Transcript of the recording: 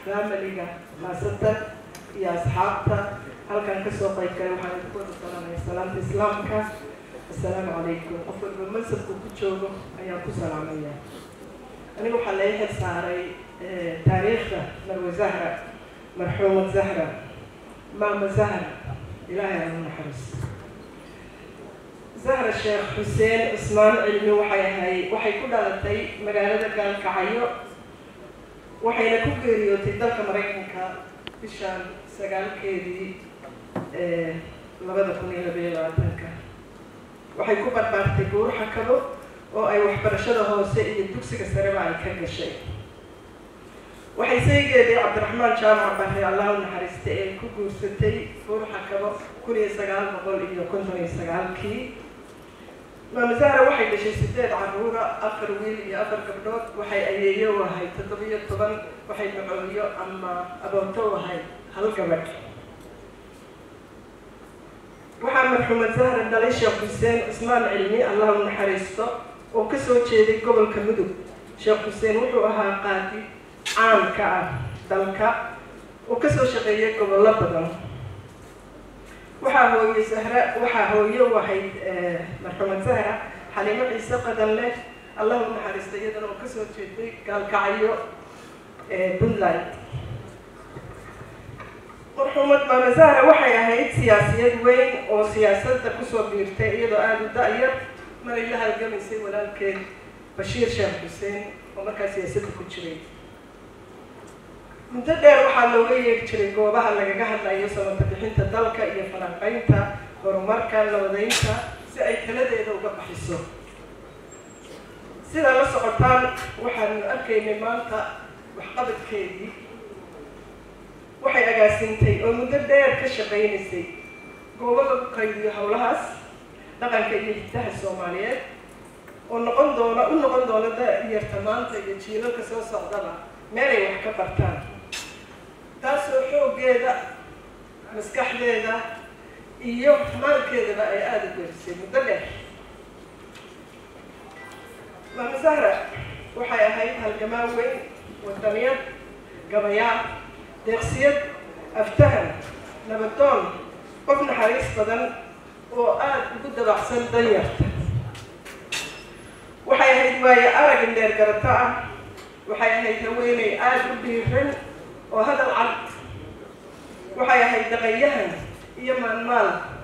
faamiliga khaasatan iyo asxaabta halkan kasoo qayb galay waxaan idinku wada salaamaya salaamta islaamka assalaamu calaykum qof walba mansabku ku joogo ayaan ku salaamaya aniga waxaa laga xil saaray taariikhda marwe zahra marxuumad zahra maama zahra ilaahay aan u naxariisto zahra sheekh xuseen cismaan cilmi waxay ahay waxay ku dhalatay magaalada gaalkacyo waxayna ku geeriyootay dalka maraykanka bishaan sagaalkeedii labada kun iyo labayo labaatanka waxay ku barbaartay buur xakabo oo ay waxbarashada hoose iyo dugsiga sareba ay ka gashay waxay saygeedii cabdiraxmaan jaamac barre allah u naxariista ee ku guursatay buur xakabo kun iyo sagaal boqol iyo konton iyo sagaalkii maama zahra waxay dhashay sideed caruura afar wiil iyo afar gabdhood waxay ayeeyo u ahayd toddobiyo toban waxay macooyo ama aboonto u ahayd hal gabadh waxaa marxuumad zahra dhalay sheekh xuseen cismaan cilmi allah u naxariisto oo kasoo jeeday gobolka mudug sheekh xuseen wuxuu ahaa qaadi caanka ah dalka oo kasoo shaqeeyay gobollo badan waxaa hooye zahra waxaa hooye u ahayd marxuumad zahra xaliimo ciise qadan leh allah u naxariista iyadana oo kasoo jeeday gaalkacyo puntland marxuumad maama zahra waxay ahayd siyaasiyad weyn oo siyaasadda kusoo biirtay iyadoo aada u da-yar maray la halgamaysay walaalkeed bashiir sheekh xuseen oo markaa siyaasadda ku jiray muddo dheer waxaa looga yeeri jiray goobaha lagaga hadlayo samata bixinta dalka iyo falanqeynta horumarka nabadeynta si ay taladeeda uga baxiso sidaa la socotaan waxaanu arkaynay maanta waxqabadkeedii waxay agaasintay oo muddo dheer ka shaqaynaysay goobo lagu qaydiyo howlahaas dhaqanka iyo hiddaha soomaaliyeed oo noqon doona u noqon doona da-yarta maanta iyo jiilalka soo socdaba meelay wax ka bartaan taasoo xooggeeda maskaxdeeda iyo maalkeedaba ay aada u geerisay muddo dheer maama zahra waxay ahayd halgamaan weyn wadamiyad gabayaal deeqsiyad aftahan nabadoon qof naxariis badan oo aada ugu dabacsan danyarta waxay ahayd waayo arag indheer garato ah waxay ahayd haweeney aada u dhiiran oo hadal cad waxay ahayd dhaqanyahan iyo maalmaal